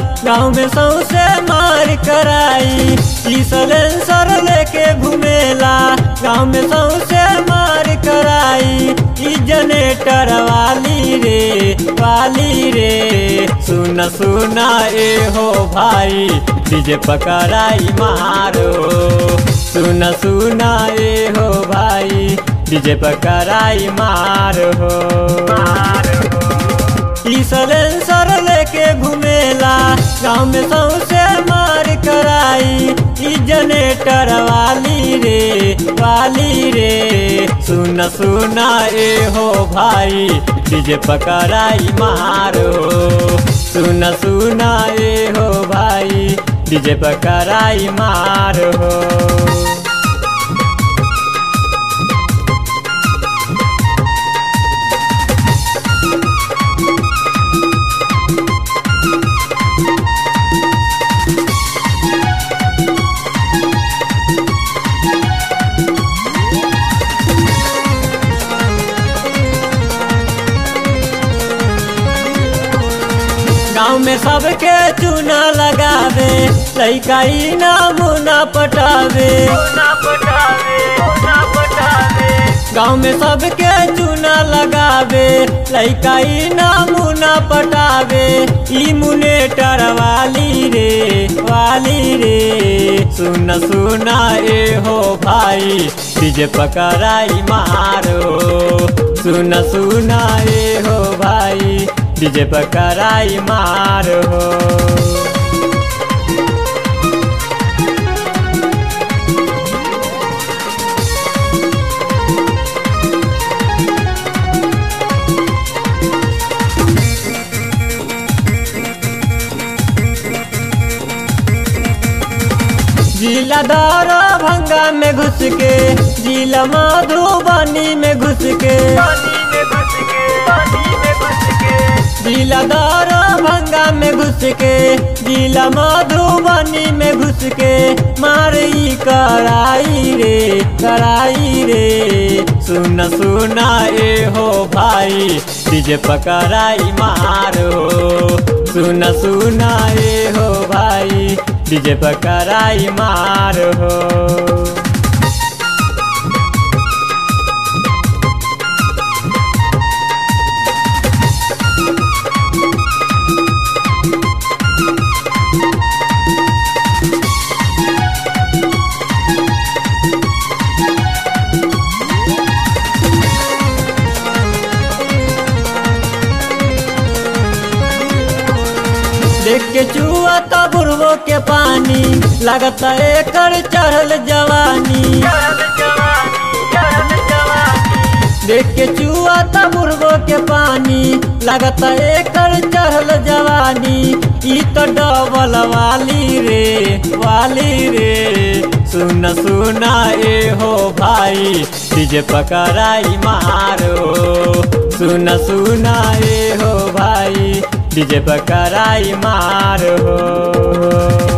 गाँव में सौसे मार कराई ई सलेंसर लेके घूमेला गाँव में सौसे मार कराई ई जनेटर वाली रे वाली रे सुन सुना ए हो भाई डीजे पकड़ाई मारो सुन सुना ए हो भाई डीजे पकड़ाई मारो ई सलेंसर लेके घूमेला गाँव में सौसे मार कराई ई जनेटर वाली रे वाली रे सुन सुना ए हो भाई डीजे पकड़ाई मारो सुन सुना ए हो भाई डीजे पकड़ाई मारो गाँव में सबके चूना लगावे लैका ई नामुना पटावे गाँव में सबके चूना लगावे लैका ई नामुना पटावे ई मुनेटर वाली रे वाली रे सुन सुना ए हो भाई डीजे पकड़ाई मारो सुन सुना ए हो भाई डीजे पकड़ाई मारो जिला दारा भंगा में घुस के जिला मधुबनी में घुस के जिला दारा भंगा में घुस के जिला मधुबनी में घुस के मारी कराई रे कराई रे सुन सुना ए हो भाई डीजे पकड़ाई मारो सुन सुना ए हो भाई डीजे पकड़ाई मारो देख के चुआ तो बुढ़बो के पानी लगता एकर चढ़ल जवानी देख के चुआ तो बुढ़बो के पानी लगता एकर चढ़ल जवानी ई तो डबल वाली रे वाली रे सुन सुना ए हो भाई डीजे पकड़ाई मारो सुन सुना ए हो भाई डीजे पकड़ाई मारो